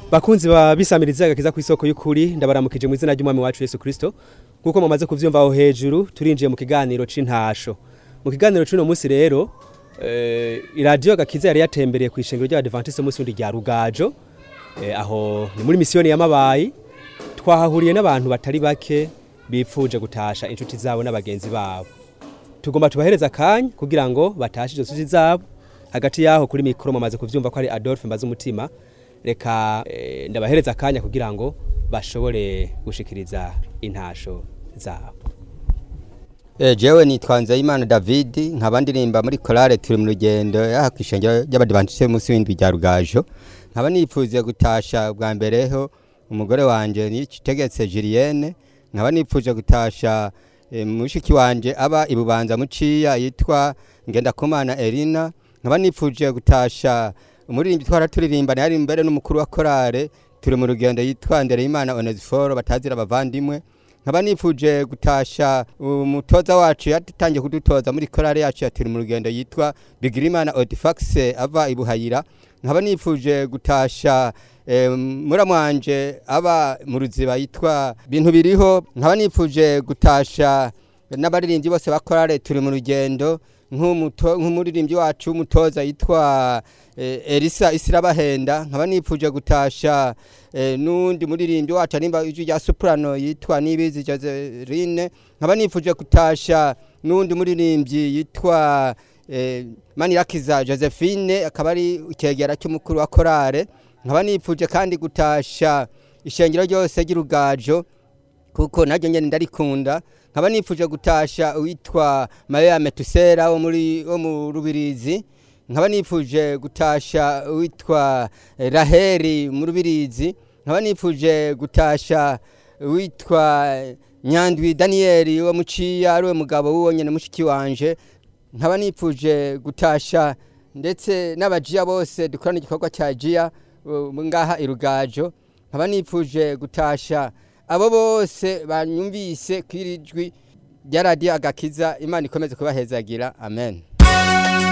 bakunzi ba bisamiriza agakiza ku isoko y'ukuri ndabaramukije mu izina ry'umwami wacu Yesu Kristo nkuko mumaze kuvyumva aho hejuru turinjiye mu kiganiro c'intasho mu kiganiro c'uno munsi rero eh, iradiyo gakiza yari yatembereye ku ishengero ry'abadventiste munsi wundi rya rugajo eh, aho ni muri misiyoni y'amabayi twahahuriye n'abantu batari bake bipfuje gutasha inshuti zabo n'abagenzi babo tugomba tubahereza akanya kugira ngo batashe izo nshuti zabo hagati yaho kuri mikoro mumaze kuvyumva ko ari Adolphe mbaze umutima reka eh, ndabahereza akanya kugira ngo bashobore gushikiriza intasho zabo Eh, jewe nitwa Nzeyimana David nkaba ndirimba muri korale turi mu rugendo yaha kwishengero ry'abadivantiste munsi w'indwi rya Rugajo nkaba nipfuze gutasha bwa mbereho umugore wanje nitegetse Julienne nkaba nipfuje gutasha eh, mushiki wanje aba ibubanza muciya yitwa Ngendakumana Elina nkaba nipfuje gutasha umuririmbyi twara turirimbana yari imbere n'umukuru wa korale turi mu rugendo yitwa Ndereyimana Onesiforo batazira abavandimwe nkaba nifuje gutasha umutoza wacu yatangiye kudutoza muri korale yacu ya turi mu rugendo yitwa Bigirimana Odifax ava ibuhayira nkaba nifuje gutasha eh, muramwanje aba mu ruziba yitwa bintu biriho nkaba nifuje gutasha n'abaririmbyi bose ba korale turi mu rugendo nk'umuto- nk'umuririmbyi wacu w'umutoza yitwa eh, Elisa Isirabahenda nkaba nifuje gutasha eh, n'undi muririmbyi wacu arimba ijwi rya soprano yitwa Nibizi Joseline nkaba nifuje gutasha n'undi muririmbyi yitwa eh, Manirakiza Josephine akaba ari ikegera cy'umukuru wa korale nkaba nifuje kandi gutasha ishengero ryose ry'urugajo kuko naryo nyene ndarikunda nkaba nifuje gutasha uwitwa Maria Metusera wo muri wo mu Rubirizi nkaba nifuje gutasha uwitwa eh, Raheri mu Rubirizi nkaba nifuje gutasha uwitwa Nyandwi Daniel wo muciya ari we mugabo w'uwo nyene mushiki wanje nkaba nifuje gutasha ndetse n'abajiya bose dukorana igikorwa cya jiya uh, ngaha irugajo nkaba nifuje gutasha abo bose banyumvise kwirijwi rya radiyo agakiza imana ikomeze kubahezagira amen